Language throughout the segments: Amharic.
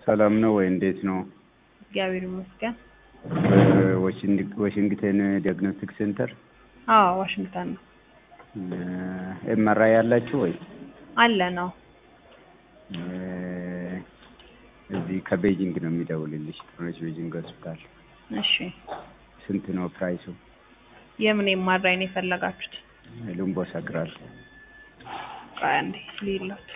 ሰላም ነው ወይ? እንዴት ነው? እግዚአብሔር ይመስገን። ዋሽንግተን ዲያግኖስቲክ ሴንተር አዎ ዋሽንግተን ነው ኤምአርአይ ያላችሁ ወይ? አለ ነው። እዚህ ከቤጂንግ ነው የሚደውልልሽ። ጥሩነሽ ቤጂንግ ሆስፒታል። እሺ ስንት ነው ፕራይሱ? የምን ኤምአርአይ ነው የፈለጋችሁት? ሉምቦ ሰግራል። ቆይ አንዴ ልይላችሁ።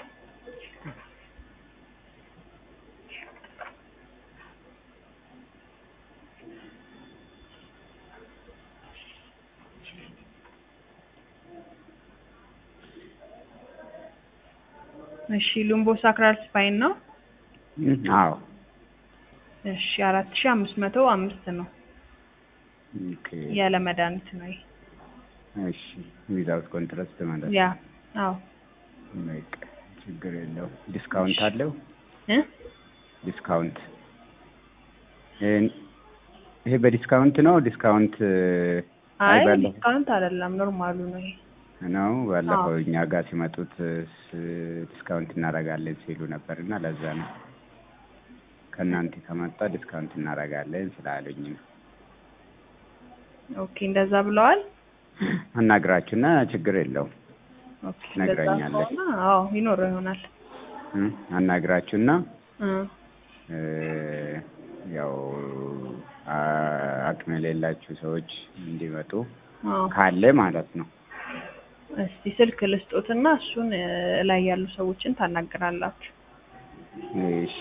እሺ ሉምቦ ሳክራል ስፓይን ነው። አዎ እሺ አራት ሺ አምስት መቶ አምስት ነው ኦኬ። ያለ መድኃኒት ነው ይሄ። እሺ ዊዛውት ኮንትራስት ማለት ያ አዎ በቃ ችግር የለው። ዲስካውንት አለው? እ ዲስካውንት ይሄ በዲስካውንት ነው? ዲስካውንት አይ ባለፈው ዲስካውንት አይደለም ኖርማሉ ነው ይሄ። ነው። ባለፈው እኛ ጋር ሲመጡት ዲስካውንት እናደርጋለን ሲሉ ነበር እና ለዛ ነው ከእናንተ ከመጣ ዲስካውንት እናደርጋለን ስላሉኝ ነው። ኦኬ እንደዛ ብለዋል። አናግራችሁና ችግር የለውም ኦኬ እንደዛ ነግራኛለች። ከሆነ አዎ ይኖረው ይሆናል። እ አናግራችሁና እ እ ያው አ- አቅም የሌላችሁ ሰዎች እንዲመጡ አዎ ካለ ማለት ነው። እስቲ ስልክ ልስጦትና እሱን እ ላይ ያሉ ሰዎችን ታናግራላችሁ። እሺ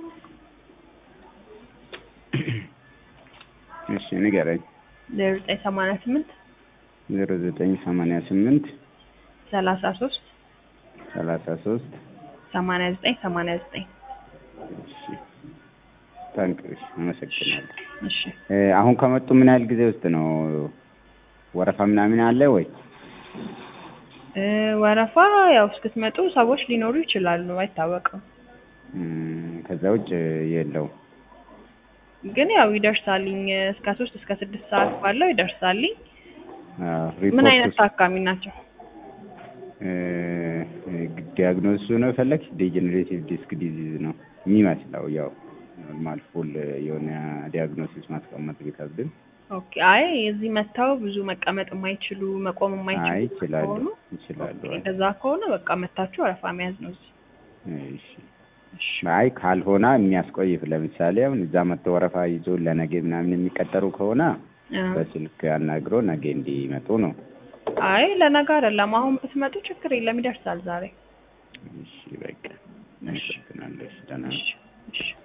እሺ ንገረኝ። ዜሮ ዘጠኝ ሰማንያ ስምንት ዜሮ ዘጠኝ ሰማንያ ስምንት ሰላሳ ሶስት ሰላሳ ሶስት ሰማንያ ዘጠኝ ሰማንያ ዘጠኝ እሺ ታንክ እሺ አመሰግናለሁ። እሺ እ አሁን ከመጡ ምን ያህል ጊዜ ውስጥ ነው ወረፋ ምናምን አለ ወይ? እ ወረፋ ያው እስክትመጡ ሰዎች ሊኖሩ ይችላሉ፣ አይታወቅም። እም፣ ከዛ ውጭ የለውም። ግን ያው ይደርሳልኝ እስከ ሶስት እስከ ስድስት ሰዓት ባለው ይደርሳልኝ። አዎ፣ ምን አይነት ሪፖርቱስ? ታካሚ ናቸው? እ ዲያግኖሱ ነው የፈለግሽ? ዲጀነሬቲቭ ዲስክ ዲዚዝ ነው የሚመስለው። ያው ኖርማል ፉል የሆነ ዲያግኖሲስ ማስቀመጥ ቢከብድም ኦኬ አይ እዚህ መጥተው ብዙ መቀመጥ የማይችሉ መቆም አይ የማይችሉ ይችላሉ ከሆኑ ይችላሉ። ኦኬ፣ እንደዛ ከሆነ በቃ መታችሁ ወረፋ መያዝ ነው እዚህ። እሺ እሺ አይ ካልሆነ የሚያስቆይ ለምሳሌ አሁን እዛ መጥተው ወረፋ ይዞ ለነገ ምናምን የሚቀጠሩ ከሆነ እ በስልክ አናግሮ ነገ እንዲመጡ ነው። አይ ለነገ አይደለም፣ አሁን ብትመጡ ችግር የለም ይደርሳል ዛሬ። እሺ በቃ አመሰግናለሁ። እሺ ደህና እሺ እሺ